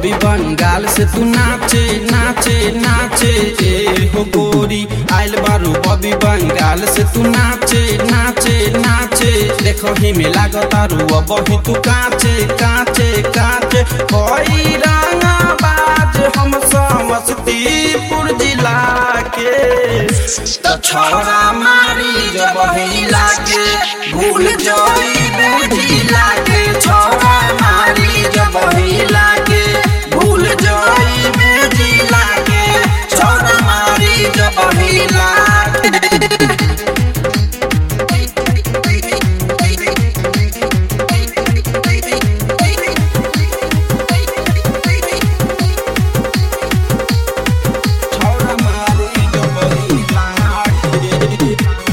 बबी बंगाल से तू नाचे नाचे नाचे ए हो गोरी आइल बारू बबी बंगाल से तू नाचे नाचे नाचे देखो ही में लागतारू अब ही तू काचे काचे काचे कोई रंगा बाज हम समस्तीपुर जिला के तो छोरा मारी जब हिला के भूल जोई बेजिला के छोरा मारी जब हिला के भूल जोई बेजिला के छोरा मारी जब हिला के छोरा मारी जब हिला के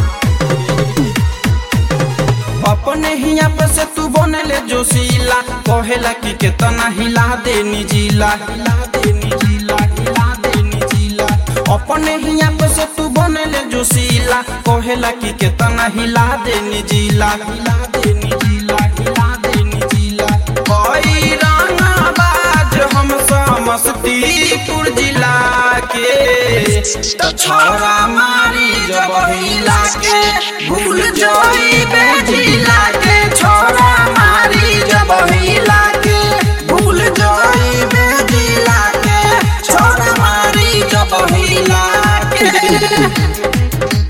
अपने हिया पे से तू बनले जोशीला कहेला कि केतना हिला दे निजीला हिला दे निजीला हिला दे निजीला अपने हिया पे से तू बनले जोशीला कहेला कि केतना हिला दे निजीला हिला दे निजीला हिला दे निजीला कोई रंगा बाज हम समस्तीपुर जिला के तो छोरा मारी जब हिला के भूल जोई बेजिला के छोरा मारी जब हिला के भूल जोई बेजिला के छोरा मारी जब हिला के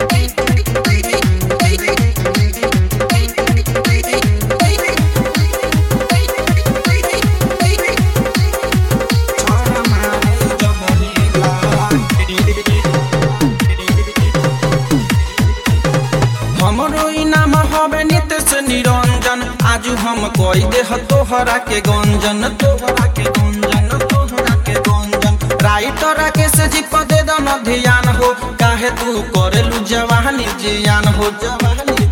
छोरा मारी जब हिला के हमरो इनाम हवे नितेश निरंजन आजू हम कोई देह तोहरा के गंजन तोहरा के गंजन तोहरा के गंजन राइटर के से जी पदे दन ध्यान हो काहे तू करेलू जवानी जियान हो जवानी